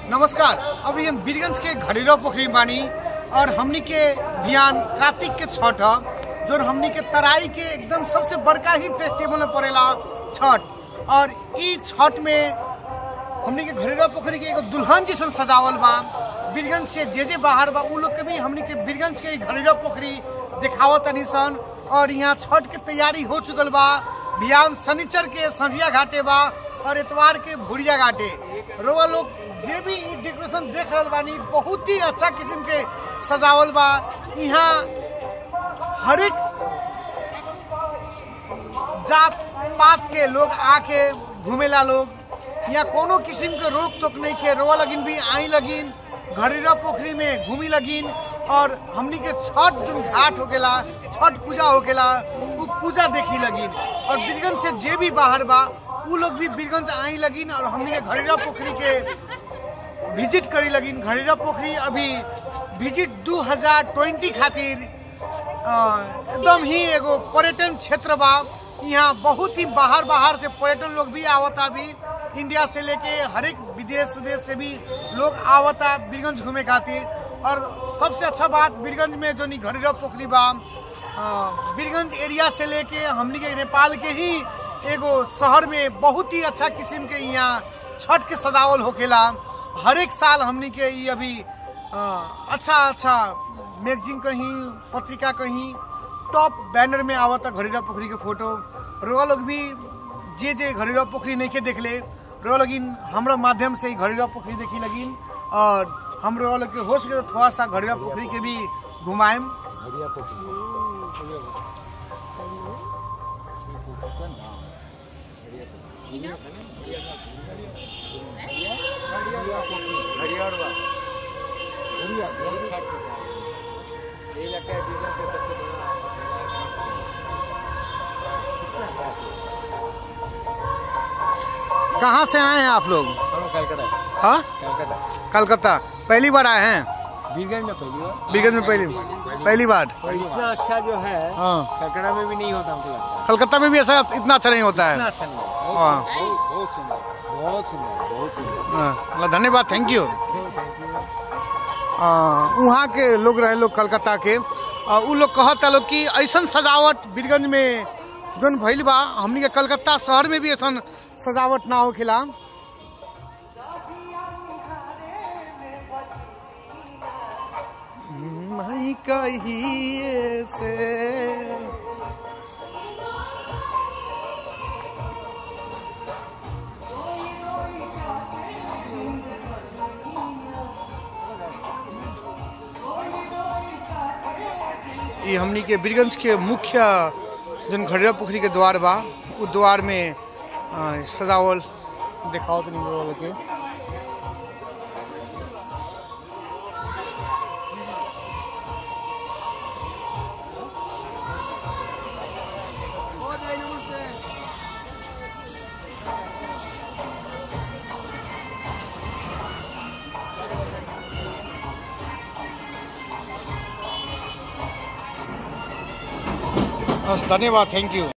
नमस्कार अभी हम बीरगंज के घड़ीरा पोखरी बानी और हमनी के बिहान कार्तिक के छठ ह, जो हमनी के तराई के एकदम सबसे बड़का ही फेस्टिवल में पड़ेला छठ और ई छठ में हमनी के घड़ीरा पोखरी के एगो दुल्हन जैसन सजावल बा बीरगंज से जे जे बाहर बा उ लोग के भी हमनी के बीरगंज के ई घड़ीरा पोखरी दिखावत तनी सन और यहाँ छठ के तैयारी हो चुकल बा बिहान शनिचर के संझिया घाटे बा और इतवार के भुरिया घाटे रोआ लोग जे भी ई डेकोरेशन देख रहल बानी बहुत ही अच्छा किस्म के सजावल बा यहाँ हर एक जात पात के लोग आके घूमेला लोग या कोनो किस्म के रोक टोक नहीं के रोआ लगिन भी आई लगिन घड़ीरा पोखरी में घूमी लगिन और हमनी के छठ जो घाट होकेला छठ पूजा होकेला उ पूजा देखी लगिन और बीरगंज से जे भी बाहर बा उ लोग भी बीरगंज आई लगिन और हमनी के घड़ीरा पोखरी के विजिट करी लगिन घड़ीरा पोखरी अभी विजिट 2020 खातिर अ, एकदम ही एगो पर्यटन क्षेत्र बा यहाँ बहुत ही बाहर बाहर से पर्यटन लोग भी आवता भी इंडिया से लेके हर एक विदेश विदेश से भी लोग आवता बीरगंज घूमे खातिर और सबसे अच्छा बात बीरगंज में जो नी घड़ीरा पोखरी बा अ, बीरगंज एरिया से लेके हमनी के नेपाल के ही एगो शहर में बहुत ही अच्छा किस्म के यहाँ छठ के सजावल होखेला हर एक साल हमनी के ई अभी अ, अच्छा अच्छा मैगजीन कहीं पत्रिका कहीं टॉप बैनर में आवता घड़ीरा पोखरी के फोटो रोआ लोग भी जे जे घड़ीरा पोखरी नहीं के देखले रोआ लगिन हमरा माध्यम से ही घड़ीरा पोखरी देखी लगिन और हम रोआ लोग के हो सके तो थोड़ा सा घड़ीरा पोखरी के भी घुमाएम कहाँ से आए हैं आप लोग कलकत्ता हाँ कलकत्ता कलकत्ता पहली बार आए हैं बीरगंज में पहली बार बीगंज में पहली पहली बार और इतना अच्छा जो है हाँ कलकत्ता में भी नहीं होता हमको लगता है कलकत्ता में भी ऐसा इतना अच्छा नहीं होता इतना है अच्छा नहीं है। हाँ। बहुत बहुत सुंदर बहुत सुंदर बहुत सुंदर हाँ, अल्लाह धन्यवाद थैंक यू थैंक यू आ, वहाँ के लोग रहे लोग कलकत्ता के आ, उ लोग कहता लोग कि ऐसन सजावट बीरगंज में जोन भइल बा हमनी के कलकत्ता शहर में भी ऐसन सजावट ना होखेला मैं कहिए से ये हमनी के बीरगंज के मुख्य जन घड़िया पोखरी के द्वार बा उ द्वार में आ, सजावल देखाओ तनी लोग के बस धन्यवाद थैंक यू